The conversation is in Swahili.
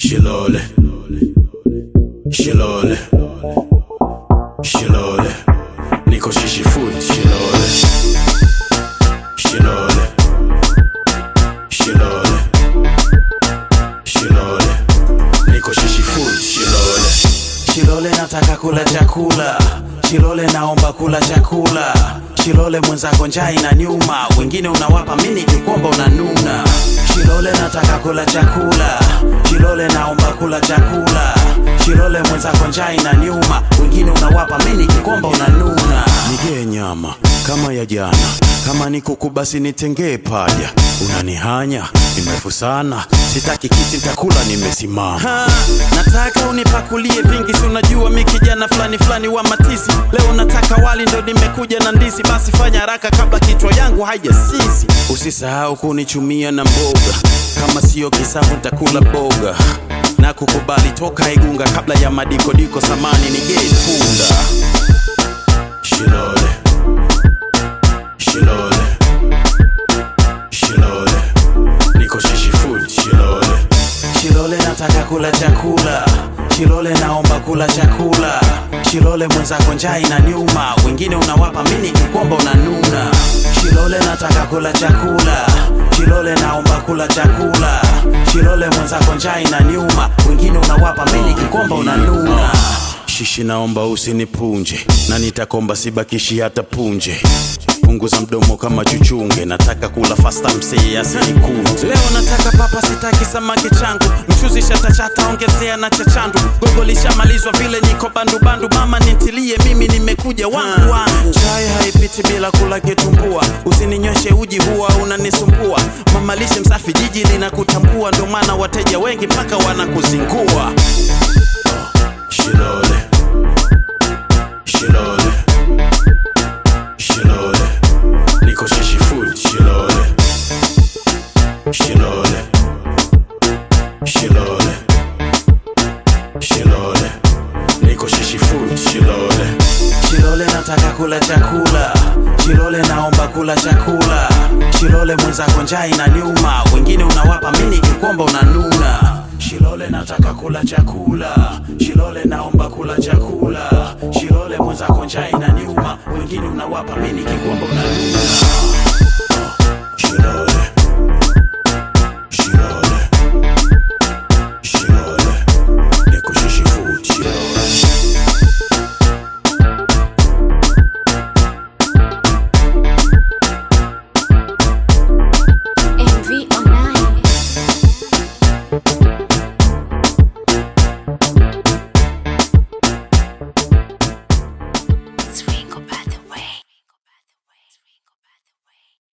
Shilole. Shilole. Shilole. Niko shishi food. Shilole. Shilole. Shilole. Shilole. Niko shishi food. Shilole. Shilole nataka kula chakula. Shilole naomba kula chakula. Shilole mwenzako njaa inaniuma, wengine unawapa mimi nikikomba unanuna. Shilole nataka kula chakula. Shilole naomba kula chakula. Shilole mwenzako njaa inaniuma, wengine unawapa mimi nikikomba unanuna. Nigee nyama kama ya jana, kama ni kuku basi nitengee paja. Unanihanya ni mrefu sana, sitaki kiti nitakula nimesimama. Ha, nataka unipakulie vingi, si unajua mi kijana fulani fulani wa matisi. Leo nataka wali ndo nimekuja na ndizi, basi fanya haraka kabla kichwa yangu haijasisi. Usisahau kunichumia na mboga, kama siyo kisamvu nitakula boga na kukubali toka Igunga kabla ya madikodiko samani nigei punda. Shilole, Shilole, Shilole, niko shishi food. Shilole, Shilole nataka kula chakula. Shilole naomba kula chakula. Shilole mwenzako njaa inaniuma, wengine unawapa mimi nikikomba unanuna. Shilole nataka kula chakula. Shilole naomba kula chakula. Shilole mwenzako njaa inaniuma, wengine unawapa mimi nikikomba unanuna. Shishi naomba usinipunje, na nitakomba sibakishi hata punje. Punguza mdomo kama chuchunge, nataka kula fasta msee asinikunje. Leo nataka papa, sitaki samaki changu, mchuzi shatachata, ongezea na chachandu. Gogo lishamalizwa vile niko bandu bandu, mama nintilie, mimi nimekuja wangu wangu. Chai haipiti bila kula kitumbua, usininyweshe uji huwa unanisumbua. Mama lishe msafi, jiji linakutambua, ndo maana wateja wengi mpaka wanakuzingua. Shilole, Shilole, Shilole, niko shishi food. Shilole, Shilole, Shilole, Shilole, niko shishi food. Shilole, Shilole nataka kula chakula. Shilole naomba kula chakula. Shilole mwenzako njaa inaniuma, wengine unawapa mimi nikikomba unanuna. Shilole nataka kula chakula. Shilole naomba kula chakula. Shilole mwenzako njaa inaniuma, wengine unawapa mimi nikikomba unanuna.